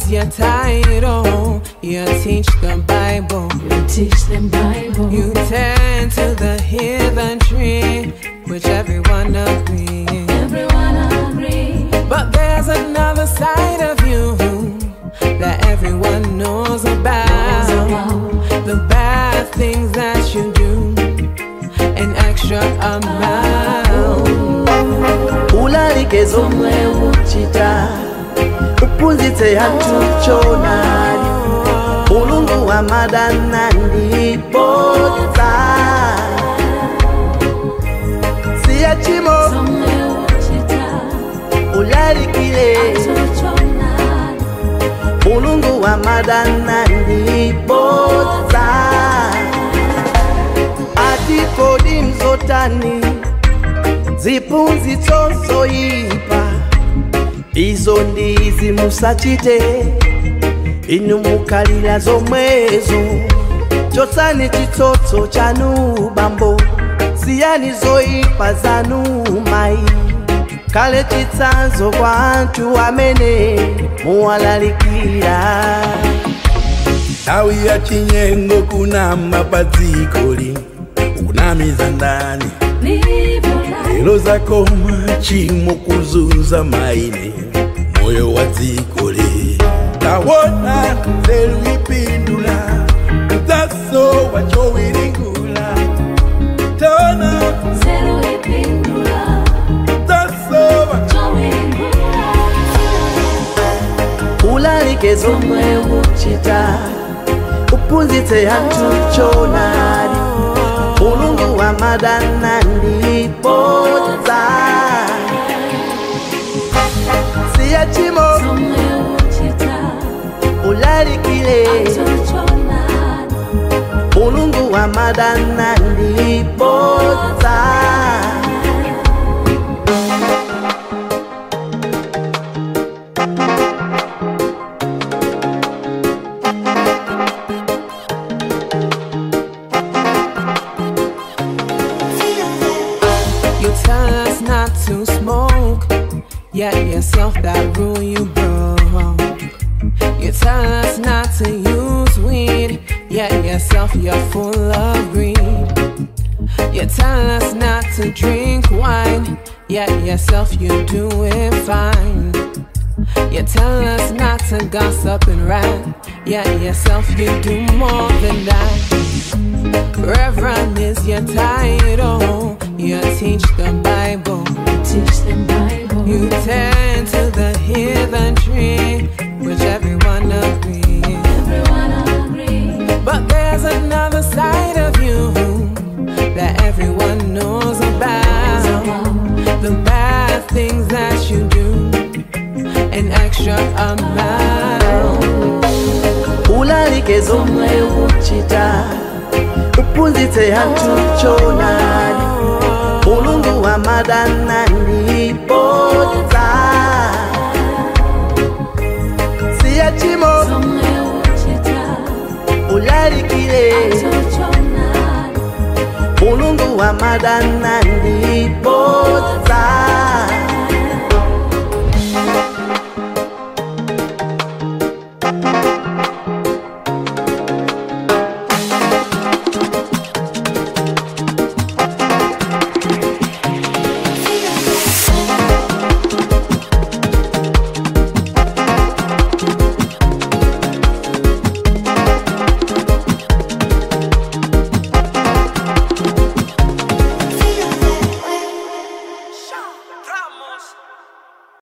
is your title. You teach the Bible. You teach them Bible. You tend to the heathen tree, which everyone agrees. Everyone agree. But there's another side of you that everyone knows about. The bad things that you do, an extra amount. ulalike zomwe uchita uphunzitse anthu choonadi mulungu wa madana ndibodza siya chimo Somewhere uchita. ulalikile Atuchonani. mulungu wa madana ndibodza atikodi mzotani ziphunzitso zoyipa izo ndizi musachite inu mukalira zomwezo chotsani chitsotso chanu bambo siyani zoyipa zanu mayi kale chitsanzo kwa anthu amene muwalalikira nthawi ya chinyengo kunama pa dzikoli ukunamiza ndani Live your life. lero zakoma chimo kuzunza maine moyo wa dzikoli tawona nzeru ipindula mtaso wachowiringula tona Zero ipindula. mtaso wa Chowingula. ulalike zomwe uchita uphunzitse anthu choonadi mulungu wa madana ndibodza siya chimo Somewhere uchita. ulalikile Atuchonani. mulungu wa madana ndibodza You tell us not to smoke, yet yourself that rule you broke. You tell us not to use weed, yet yourself you're full of greed. You tell us not to drink wine, yet yourself you do it fine. You tell us not to gossip and rant, yet yourself you do more than that. Reverend is your title. You teach the Bible. Teach them Bible. You tend to the heathen tree, which everyone agrees. Everyone agree. But there's another side of you that everyone knows about. The bad things that you do, an extra amount. ulalike zomwe uchita uphunzitse anthu choonadi mulungu wa madana ndibodza siya chimo Somewhere uchita. ulalikile Atuchonani. mulungu wa madana ndibodza